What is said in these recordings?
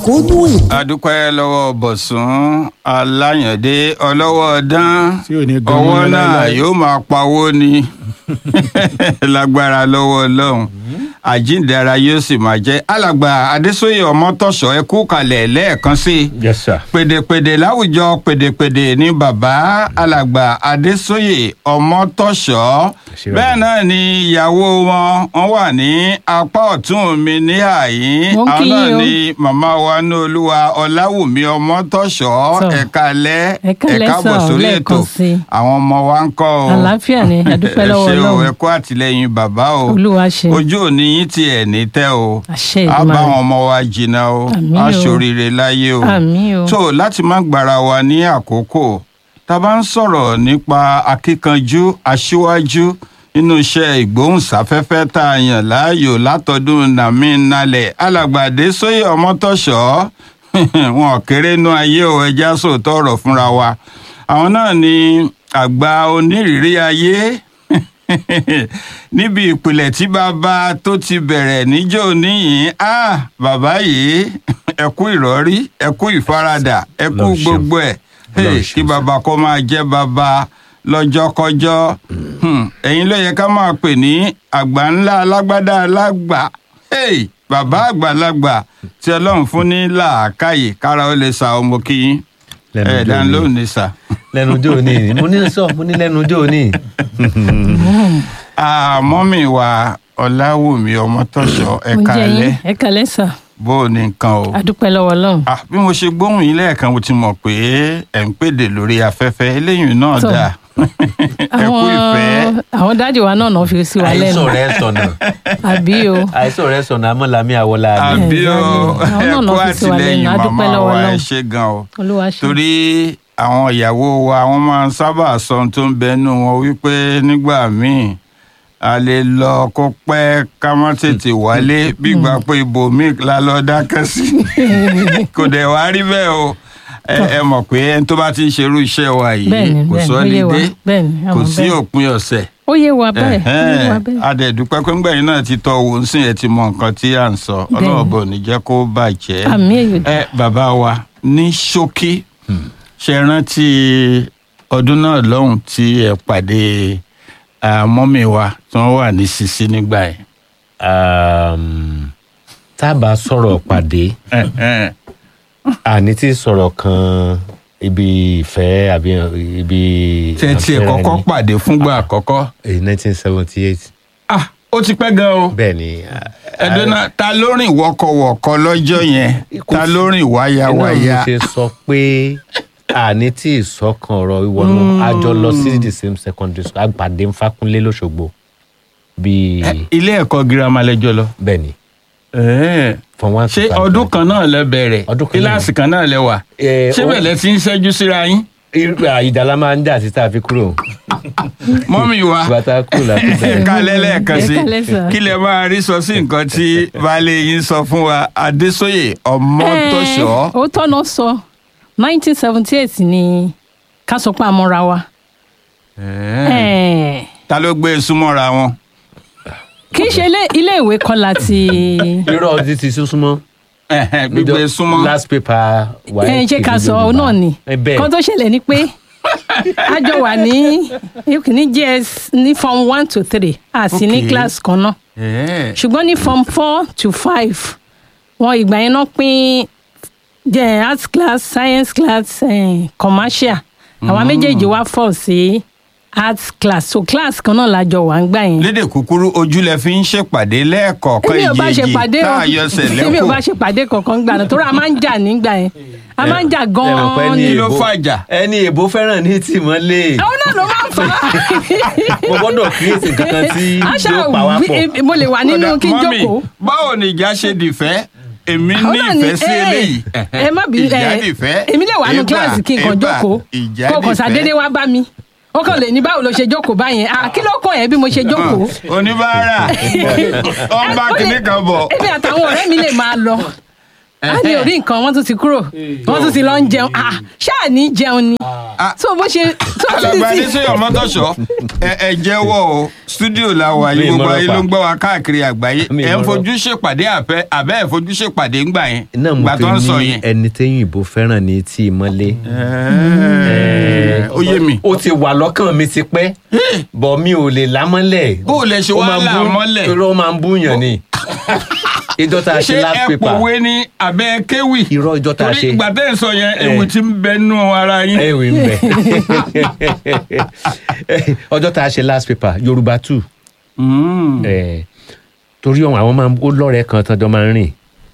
àkóónú ètò. adúpẹ́ lọ́wọ́ bọ̀sùn aláyàndé ọlọ́wọ́ dán Tí ò ní gan ọwọ́ mọ́ náà láéláé. yóò máa pawó ni lágbára lọ́wọ́ ọlọ́run àjíǹdara yóò sì máa jẹ́ alàgbà adésóyè ọmọtọ̀ṣọ́ ẹ kú kalẹ̀ lẹ́ẹ̀kan sí i yes sir. pèdèpèdè láwùjọ pèdèpèdè ní bàbá alàgbà adésóyè ọmọtọ̀ṣọ́ Ṣé bàbá? bẹ́ẹ̀ náà ni ìyàwó wọn wọ́n wà ní apá ọ̀tún mi ní àyín Mo ń àwọn kí náà yín o. ni màmá wa ní olúwa ọláwùmí ọmọtọ̀ṣọ́ Sọ. ẹ̀ka lẹ́ Ẹ káalẹ́ ẹ̀ka bọ̀ sà, sórí lẹ́ẹ̀kan ètò sí i. àwọn ọmọ wa ń kọ́ o àlàáfíà ni àdúpẹ́ lọ́wọ́ ẹ ṣé o ọlọ́run ẹ kú àtìlẹ́yìn bàbá o olúwa ṣe ojú òní yín tiẹ̀ ní tẹ́ o àṣẹ á bá ìdúmọ̀ àwọn ọmọ wa jìnnà o Àmín á o. ṣoríire láyé o Àmín o. tó láti má gbára wa ní àkókò tá a bá ń sọ̀rọ̀ nípa akíkanjú aṣíwájú nínú iṣẹ́ ìgbóhùnsáfẹ́fẹ́ tá a yàn láàyò látọdún nàmí nalẹ̀ alàgbàdé sóyè ọmọtọ́ṣọ́ wọn ò kéré nú ayé o ẹja sòótọ́ ọ̀rọ̀ fúnra wa àwọn náà ni àgbà onírìírí ayé níbi ìpìlẹ̀ tí bàbá tó ti bẹ̀rẹ̀ níjọ́ níyìn á bàbá yìí ẹ kú ìrọ̀rí ẹ kú ìfaradà ẹ kú Ọlọ́run ṣeun. gbogbo ẹ̀ Ọlọ́run Hey, ṣeun, kí sir. bàbá kó máa jẹ́ bàbá lọ́jọ́kọjọ́ Hmm, ẹ̀yin ló yẹ ká máa pè ní àgbà ńlá alágbádá alágbà Hey, bàbá àgbàlagbà tí ọlọ́run fún ní làákàyè kára ó lè sa ọmọ kí yín Lẹ́nu ẹ̀ ọjọ́ dán òní. lóhùn ní sà. lẹ́nu ọjọ́ òní mo ní sọ mo ní lẹ́nu ọjọ́ òní. Ah, mọ́mì wa ọ̀làwùmí ọmọtọ́ṣọ́ ẹ̀ka oúnjẹ alẹ́ yín ẹ káalẹ́ sà bó o ní nǹkan o. àdúpẹ́ lọ́wọ́ ọlọ́run Ah, bí mo ṣe gbóhùn yín lẹ́ẹ̀kan mo ti mọ̀ pé ẹ̀ ń pèdè lórí afẹ́fẹ́ eléyìí náà Tọ́. dáa ẹ kú ìfẹ́. àwọn dáàdì wa náà náà fi sí wa lẹ́nu àìsàn rẹ sọnà àbí o àìsàn rẹ sọnà amọ̀lámí àwọlá mi. àbí o Àwọn ẹ náà kú náà fi sí wa àtìlẹ́yìn lẹ́nu, a dúpẹ́ màmá lọ́wọ́ wa ẹ Ọlọ́run. ṣe gan o olúwa ṣe torí àwọn ìyàwó wa wọ́n máa ń sábà sọ ohun tó ń bẹnu wọn wípé nígbà míì a lè lọ kó pẹ́ ká má tètè wálé bí ìgbà pé ibòmíì la lọ dákẹ́ sí kò dẹ̀ wá rí bẹ́ẹ̀ o ẹ ẹ mọ̀ pé ẹni tó bá ti ń ṣerú iṣẹ́ wa yìí bẹ́ẹ̀ni kò bẹ́ẹ̀ni sọ ó ní yé wa dé bẹ́ẹ̀ni kò àwọn sí bẹ́ẹ̀. òpin ọ̀sẹ̀ ó yé wa bẹ́ẹ̀ ó yé wa bẹ́ẹ̀ adẹ̀dúpẹ́ pé ńgbẹ̀yìn náà ti tọ́ owó ń sìn ẹ̀ ti mọ nǹkan tí à ń sọ Bẹ́ẹ̀ni. ọlọ́run bò ní jẹ́ kó bàjẹ́ àmì èyí ẹ bàbá wa ní ṣókí ṣe rántí ọdún náà lọ́hùn tí ẹ pàdé ah, mọ́mì wa tí wọ́n wà ní sisi nígbà yẹn. Um, tá a bá sọ̀rọ̀ pàdé àní tí sọ̀rọ̀ kan ibi ìfẹ́ àbí ibi. tẹ́tí ẹ̀ kọ́kọ́ pàdé fúngbà àkọ́kọ́. nineteen seventy eight ah ó ti pẹ́ gan o. bẹ́ẹ̀ ni. ẹ̀dùn náà ta ló rìn wọkọ̀wọ̀kọ̀ lọ́jọ́ yẹn ta ló rìn iná mi wáyáwáyá. ṣe sọ pé àní tí ìsọkan ọ̀rọ̀ ìwọ̀nù àjọ lọ sí the same secondary school àgbàdé Fákúnlé lọ́ṣogbo bíi ilé ẹ̀kọ́ girama lẹ́jọ́ lọ. bẹ́ẹ̀ ni Ẹ̀ẹ́. from one to ṣé five. ọdún kan náà lẹ bẹ̀rẹ̀ Ọdún kan náà. kíláàsì kan náà lẹ wà Eh, ṣé ó- bẹ̀lẹ̀ ti ń ṣẹ́jú síra yín irú ìdálá máa ń jà sí tá a fi kúrò mọ́mì wa bàtà kúrò láti bẹ̀rẹ̀. ẹ̀ka lẹ́lẹ́ẹ̀kan sí Ẹ kálẹ́ sà. kí lẹ máa rí sọ sí nǹkan tí baálé yín sọ fún wa adésóyè ọmọtọ́ṣọ́ ó tọ́nà sọ nineteen seventy eight ni ká sọ pé àmọ́ra wa Eh, ta ló gbé e súnmọ́ra wọn. kì í ṣe ilé- ilé ìwé kan láti irọ́ ọdún ti súnmọ́. Ẹ̀hẹ̀, gbígbé e súnmọ́. last paper wà. ẹ ṣe ká sọ ọ náà ni bẹ́ẹ̀ kan tó ṣẹlẹ̀ ni pé a jọ wà ní ní js ní form one to three a sì ní Okay. class kan náà Ẹ̀ẹ́. ṣùgbọ́n ní form four to five wọn ìgbà yẹn náà pín jẹ́ arts class science class eh, commercial àwa méjèèjì wá fọ̀ sí arts class so class kan náà la jọ wà ń gbà yẹn. lédè kúkúrú ojú lẹ fi ń ṣèpàdé lẹ́ẹ̀kọ̀ọ̀kan èmi ò bá ṣe ìjèjì pàdé tá o a yọsẹ̀ èmi ò bá lẹ́kọ̀ọ́ ṣe pàdé kankan gbà náà torí a máa ń jà nígbà yẹn a máa ń jà ẹ̀rọ pẹ́ gan-an ní ni Kí ló èbó- fàjà? ẹni èbó fẹ́ràn ní tìmọ́lé àwọn náà ló máa ń fà á. mo gbọ́dọ̀ kíyèsí kankan tí àṣà yóò pa wá pọ̀. wí- mo lè wà nínú Ọ̀dà, kí n mọ́mì, jókòó. báwo ni ìjà ṣe dìfẹ́ èmi Àwọn ní náà ni, ìfẹ́ sí eh, eléyìí ẹ má bínú ìjà ẹ dìfẹ́ èmi lè wà nínú ẹ̀bà, kíláàsì kí n kàn ẹ̀bà, jókòó ìjà kó kàn dìfẹ́. sàdédé wá bá mi ó kàn lè ní báwo ló ṣe jókòó báyẹn ah kí ló kàn ẹ́ bí mo ṣe jókòó. oníbàárà ọba Ó lè- kìíní kan bọ̀ èmi àtàwọn ọ̀rẹ́ mi lè máa lọ á ní orí nǹkan wọ́n tún ti kúrò wọ́n tún ti lọ ń jẹun Ah, ṣáà ní jẹun ni Ah. so bó ṣe tó ti alàgbà ti adéṣeyọ mọtọṣọ ẹ ẹ jẹ́wọ́ o stúdíò la wà Mi yìí gbogbo ìmọ̀ràn ayé pa. ló ń gbọ́ wa káàkiri àgbáyé Mi ẹ ń ìmọ̀ràn. fojú ṣèpàdé àfẹ àbẹ ẹ fojú ṣèpàdé ńgbà yẹn náà mo gbà fi tó ń sọ ní yẹn. ẹni téyìn ìbò fẹ́ràn ní tí ìmọ̀lé. Ẹ, ó yé mi. ó ti wà lọ́kàn mi ti pẹ́ bọ̀ mi ò lè lámọ́lẹ̀. Bó o lẹ ṣe Ó wá máa ń là bú- mọ́lẹ̀? irọ́ ó máa ń búyàn ni. ìjọ tá a ṣe ṣé last ẹ paper. pòwe ni àbẹ kéwì. irọ́ ìjọ tá a torí ṣe. ìgbà tẹ́ ẹ̀ sọ yẹn Eh. ewu ti ń bẹ nú ara yín. ẹ̀wì ń bẹ̀. ọjọ́ tá a ṣe last paper yorùbá two. Mm. Eh, torí ọ̀hún àwọn máa ń ó lọ́rẹ̀ẹ́ kan tán jọ máa ń rìn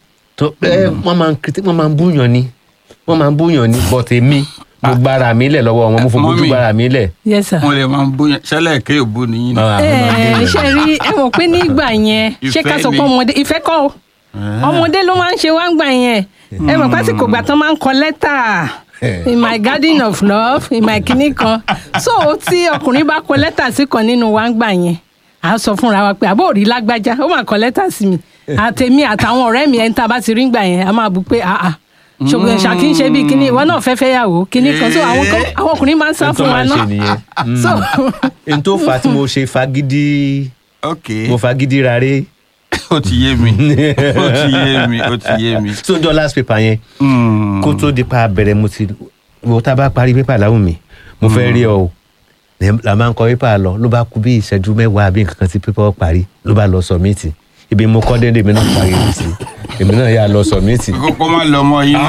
tó ẹ wọ́n máa ń kritik wọ́n máa ń búyàn ni wọ́n máa ń búyàn ni but èmi mo gbára mi lẹ̀ lọ́wọ́ wọn mo fojú Mọ́mì. gbára mi lẹ̀. yes sir. wọn lè máa ń bóyá ṣẹlẹ̀ ké òbú nìyí ni. Ah, wọ́n máa ń ẹ búyàn. ṣe rí ẹ mọ̀ pé nígbà yẹn ṣé ká Ìfẹ́ sọ pé ni. ọmọdé ìfẹ́ kọ́ o ọmọdé ló máa ń ṣe wá ń gbà yẹn ẹ mọ̀ pásìkò gbà tán máa ń kọ lẹ́tà in my garden of love in my kinní kan so tí ọkùnrin bá kọ lẹ́tà sí kan nínú wa ń gbà yẹn à á sọ fúnra wa pé àbó òrí lágbájá ó máa kọ lẹ́tà sí mi àtẹ̀mí àtàwọn ọ̀rẹ́ mi ẹni tá a bá ti rí ń gbà yẹn a máa bu pé àà ṣògbọ́n ṣàkí ń ṣe bíi kinní ìwọ náà fẹ́ fẹ́ yàwó kinní kan so àwọn kan- àwọn ọkùnrin máa ń sá N tó fún wa máa ń ṣe náà nìyẹn. so n tó fà á tí mo ṣe fagídí ok mo fagídí rárẹ̀ ó ti yé mi ó ti yé mi ó ti yé mi. so jọ last paper yẹn Mm. kó tó di pa bẹ̀rẹ̀ mo ti wo tá a bá parí pépà láwùn mi mo fẹ́ rí ọ o Ní- la máa ń kọ pépà lọ ló bá kú bí ìṣẹ́jú mẹ́wàá àbí nǹkan kan tí pépà ó parí ló bá lọ sọ̀mìtì ibi mo kọ́ déédéé èmi náà parí rẹ̀ sí èmi náà yà lọ sọ̀mìtì. kókó má lọ mọ yín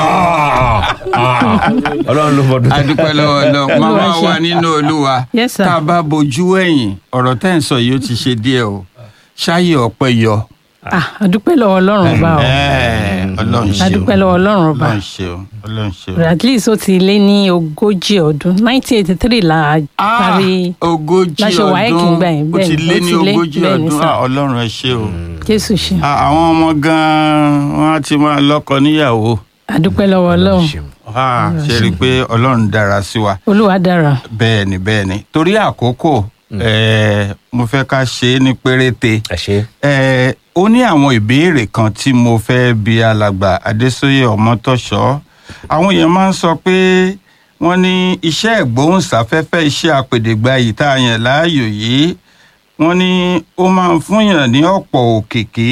náà. ọlọ́run ló fọdún. adúpẹ́ lọ́wọ́ lọ màmá ṣe. wa nínú olúwa Yes, sir. tá a bá bojú ẹ̀yìn ọ̀rọ̀ tẹ́ ń sọ yìí ó ti ṣe díẹ̀ o ṣáyé ọ̀pẹ yọ. ah àdúpẹ́ lọ́wọ́ ọlọ́run ọba o Ẹ̀, ọlọ́run ṣe o àdúpẹ́ lọ́wọ́ ọlọ́run ọba ọlọ́run ṣe o ọlọ́run ṣe o. at least ó ti lé ní ogójì ọdún nineteen eighty three la Ah, parí ogójì láṣẹ WAEC ọdún ńgbà yẹn, ó bẹ́ẹ̀ ti ni, lé ó ní ti lé, ogójì bẹ́ẹ̀ ni, ọdún sir. Ah, ọlọ́run ẹ ṣé o. jésù ṣe Ah, àwọn ọmọ gan-an wọn á ti máa lọ́kọ níyàwó àdúpẹ́ lọ́wọ́ ọlọ́run Ah, ṣe rí i pé ọlọ́run dára sí wa. olúwa dára bẹ́ẹ̀ ni bẹ́ẹ̀ ni torí àkókò eh, mo fẹ́ ká ṣe é ní péréte ẹ ṣe Eh, ó ní àwọn ìbéèrè kan tí mo fẹ́ bi alàgbà adésóyè ọmọtọ́ṣọ́ àwọn èèyàn máa ń sọ pé wọ́n ní iṣẹ́ ìgbóhùnsáfẹ́fẹ́ iṣẹ́ àpèdègbàyì tá a yàn láàyò yìí wọ́n ní ó máa ń fúnyàn ní ọ̀pọ̀ òkìkí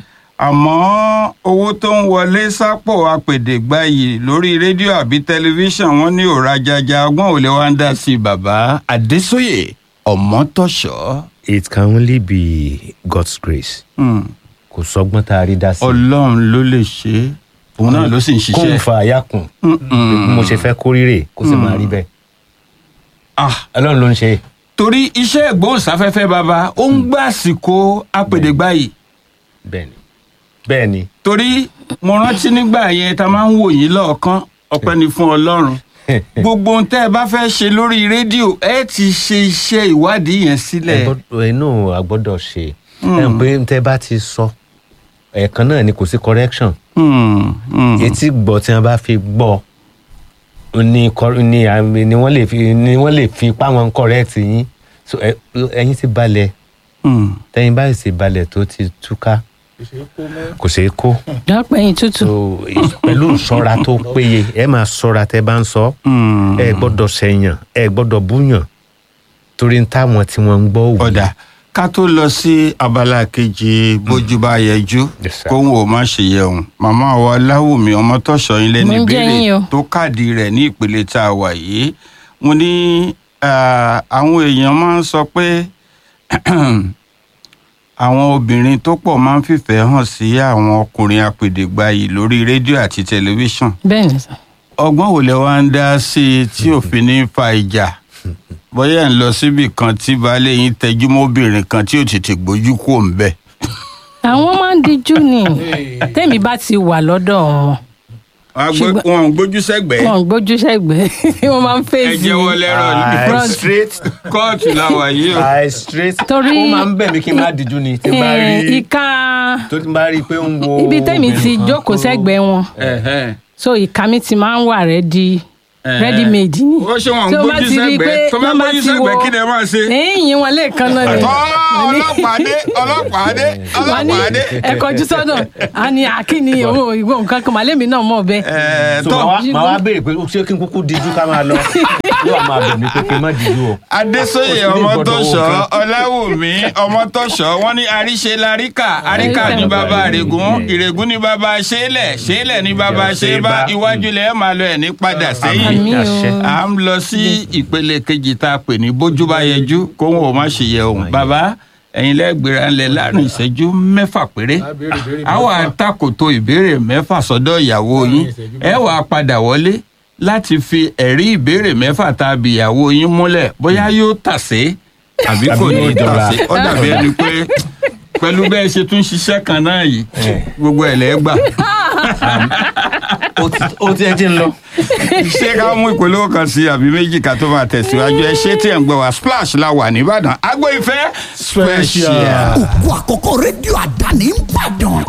àmọ́ owó tó ń wọlé sápò àpèdègbàyì lórí rédíò àbí tẹlifíṣàn wọ́n ní òrajaja ọgbọ́n ò lè wá ń dá sí i bàbá adésóyè ọmọtọ́ṣọ́. it can only be God's grace Hmm kò sọgbọ́n tá a rí dá sí. ọlọ́run ló lè ṣe é òun náà ló sì ń kó ń ṣiṣẹ́ fa àyà kùn bí mo ṣe fẹ́ kórìíre kó sì máa rí bẹ́ẹ̀ Ah, ọlọ́run ló ń ṣe torí iṣẹ́ ìgbóhùnsáfẹ́fẹ́ bàbá ó ń gbà àsìkò apèdègbàyì bẹ́ẹ̀ ni bẹ́ẹ̀ ni torí mo rántí nígbà yẹn tá a máa ń wò yín lọ́ọ̀kan ọpẹ́ ni fún ọlọ́run gbogbo ohun tẹ́ ẹ bá fẹ́ ṣe lórí rédíò ẹ ti ṣe iṣẹ́ ìwádìí yẹn sílẹ̀ ẹ gbọ́dọ̀ inú a gbọ́dọ̀ ṣe ẹ ń pé tẹ́ bá ti sọ ẹ̀ẹ̀kan náà ni kò sí correction Hmm, hmm. etí gbọ́ tí wọ́n bá fi gbọ́ ni cor- ni àmì- ni wọ́n lè fi ni wọ́n lè fi ipá wọn correct yín so ẹ- ẹ̀yin ti balẹ̀ Hmm. tẹ́yin báyìí ti balẹ̀ tó ti túká kò ṣeé kó dápẹ́yìn tútù so pẹ̀lú ìṣọ́ra tó péye ẹ máa ṣọ́ra tẹ́ bá ń sọ Hmm. ẹ gbọ́dọ̀ ṣẹ̀yàn ẹ gbọ́dọ̀ búyàn torí ń táwọn tí wọ́n ń gbọ́ òwú. ọ̀dà ká tó lọ sí abala kejì bójú bá yẹjú Yes, sir. kóhun ò má ṣe yẹun màmá wa láwùmí ọmọtọ́ṣọ́ yín lẹ́nu Mo ń jẹ́ yín o. ìbéèrè tó káàdì rẹ̀ ní ìpele tá a wà yìí mo ní ah, àwọn èèyàn máa ń sọ pé àwọn obìnrin tó pọ̀ máa ń fìfẹ́ hàn sí àwọn ọkùnrin apèdègbàyì lórí rédíò àti tẹlifíṣàn bẹ́ẹ̀ ni sir. ọgbọ́n wo lẹ wá ń dá sí i tí òfin ní fa ìjà bóyá ń lọ síbì kan tí baálé yín tẹjú mọ́bìnrin kan tí ò tètè gbójú kò ń bẹ̀. àwọn máa ń dijú ni tẹ́mi bá ti wà lọ́dọ̀ wọn Ṣùgbọ́n- wọn ò gbójú sẹ́gbẹ̀ẹ́ wọn ò gbójú sẹ́gbẹ̀ẹ́ wọ́n máa ń ẹ fèsì jẹ́wọ́ lẹ́rọ̀ ní Aye. front straight kóòtù làwà yìí o. I straight. Torí- ó máa ń bẹ̀ mí kí n má díjú ni tí n bá Eh, rí ìka tó ti bá rí i pé ó ń wo. ibi tẹ́mi ti obìnrin kan jókòó tó- sẹ́gbẹ̀ẹ́ wọn Ẹ̀hẹ́n. so ìka mi ti máa ń wà rẹ́ di Eh. ready made ni. ó ṣe wọn ń Tí o bá gbójú ti rí i sẹ́gbẹ̀ẹ́ pé tó bá wọ́n bá gbójú ti sẹ́gbẹ̀ẹ́ wo- kí lè máa ṣe. ẹ̀yìn wọn lẹ́ẹ̀kan náà ni. tọ́ ọlọ́pàá dé ọlọ́pàá dé wọ́n ní ọlọ́pàá dé. ẹ kọjú sọ́nà a ní àkíní owó ìwọ nǹkan kan màlẹ́mí náà mọ̀ bẹ́ẹ̀. Ẹ, so tọ́ màá wá- màá wá béèrè pé ṣé kí n kúkú díjú ká máa lọ yóò wá máa bẹ̀ mí pé kí n má díjú o. adésóyè Kò sí ní ọmọtọ́ṣọ́ ìgbọ̀dọ̀ owó ọláwùmí ọmọtọ́ṣọ́ wọ́n ní àríṣe laríkà àríkà ní bàbá àrègún ìrègún ní bàbá ṣẹlẹ̀ ṣẹlẹ̀ ní bàbá ṣẹbá iwájú lẹ̀ máa lọ ẹ̀ ní padà sẹ́yìn Àmín o. àṣẹ. à ń lọ sí ìpele kejì tá a pè ní bójú bá yẹjú kóhun ò má ṣe yẹ òun bàbá ẹ̀yin lẹ́gbẹ̀rẹ̀ ńlẹ̀ láàrin ìṣẹ́jú mẹ́fà péré a wà takòtò ìbéèrè mẹ́fà sọ́dọ̀ ìyàwó yín ẹ wà á padà wọlé láti fi ẹ̀rí ìbéèrè mẹ́fà tá a bí ìyàwó yín múlẹ̀ bóyá yóò tàsé àbí kò Àbí ní yóò jọra. tàsé ó dàbí ẹni pé pẹ̀lú bẹ́ẹ̀ ṣe tún ṣiṣẹ́ kan náà yìí gbogbo ẹ̀ lẹ́gbà ó ti- ó ti ẹ ti ń lọ. ṣé ká mú ìpolówó kan sí àbí méjì ká tó máa tẹ̀síwájú ẹ ṣé tí ẹ̀ ń gbọ́ wá splash la wà nìbàdàn agbo ìfẹ́ special. òkú àkọ́kọ́ rédíò àdáni ń bàdàn.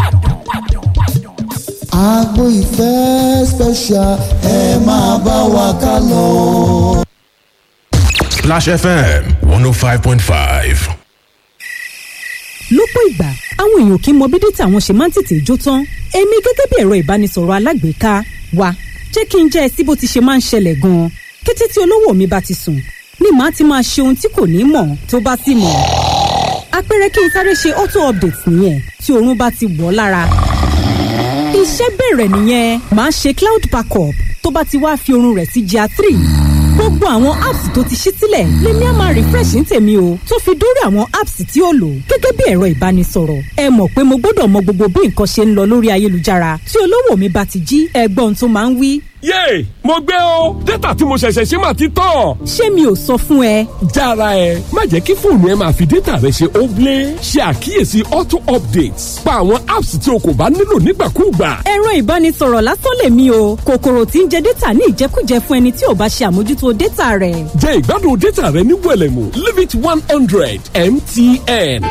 Agbo ìfẹ́ special ẹ máa bá wa ká lọ. Splash FM 105.5. lọ́pọ̀ ìgbà àwọn èèyàn kì í mọ bí dátà wọn ṣe máa ń tètè jó tán èmi gẹ́gẹ́ bí ẹ̀rọ ìbánisọ̀rọ̀ alágbèéká wa jẹ́ kí n jẹ́ ẹ sí bó ti ṣe máa ń ṣẹlẹ̀ gan-an kété tí olówó mi bá ti sùn ni màá ti máa ṣe ohun tí kò ní mọ̀ tó bá sì mọ̀ àpẹẹrẹ kí n sáré ṣe auto update nìyẹn tí oorun bá ti wọ̀ ọ́ lára iṣẹ́ bẹ̀rẹ̀ nìyẹn màá ṣe cloud backup tó bá ti wá fi oorun rẹ̀ sí gr three gbogbo àwọn apps tó ti ṣí sílẹ̀ lèmi á máa refresh ní tèmi o tó fi dórí àwọn apps tí ó lò gẹ́gẹ́ bí ẹ̀rọ ìbánisọ̀rọ̀ ẹ mọ̀ pé mo gbọ́dọ̀ mọ gbogbo bí nǹkan ṣe ń lọ lórí ayélujára tí olówó mi bá ti jí ẹgbọ́n tó máa ń wí yéè mo gbé o dátà tí mo ṣẹ̀ṣẹ̀ ṣe máa ti tán. ṣé mi ò sọ fún ẹ jára ẹ má jẹ́ kí fóònù ẹ máa fi dátà rẹ ṣe óblé ṣe àkíyèsí auto updates pa àwọn apps tí o kò bá nílò nígbàkúùgbà. ẹ̀rọ ìbánisọ̀rọ̀ lásán lèmi o kòkòrò tí ń jẹ dátà ní ìjẹkújẹ fún ẹni tí ò bá ṣe àmójútó dátà rẹ̀ jẹ́ ìgbádùn dátà rẹ ní wẹ̀lẹ̀mú limit one hundred mtn.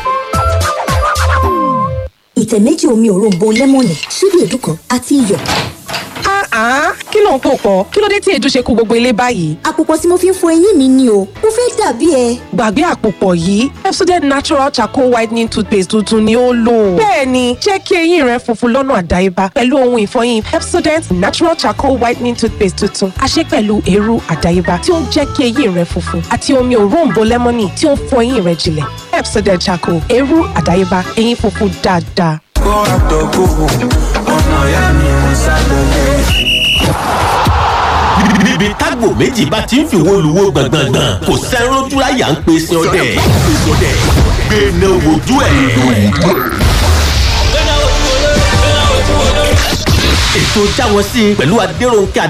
ìtẹ̀ méjì omi òróǹbó lẹ́mọ̀nì ṣíbí èédú kan àti iyọ̀. Ah, kí ló ń pò pọ̀? Kí ló dé tí èédú ṣe kó gbogbo ilé báyìí? àpòpọ̀ tí mo fi ń fọ eyín mi ni o mo fẹ́ dàbí ẹ. Gbàgbé àpòpọ̀ yìí, Pepsodent Natural Charcoal Whitening Toothpaste tuntun ni ó lò. Bẹ́ẹ̀ni, jẹ́ kí eyín rẹ funfun lọ́nà àdáyébá pẹ̀lú ohun ìfọyín Pepsodent Natural Charcoal Whitening Toothpaste tuntun. A ṣe pẹ̀lú eérú àdáyébá tí ó ń jẹ́ kí eyín rẹ funfun àti omi òróǹbó lẹ́mọ́nì tí ó ń fọ eyín rẹ jinlẹ̀. Pepsodent Charcoal, eérú àdáyébá, eyín funfun dáadáa. níbi tágbò méjì bá ti ń fi wo luwo gbọ̀ngbọ̀ngbọ̀n kò sẹ́rún dúráyà ń pe sin ọdẹ gbẹ̀nà wojú ẹ̀. ètò jáwọ́ sí i pẹ̀lú adéròǹkè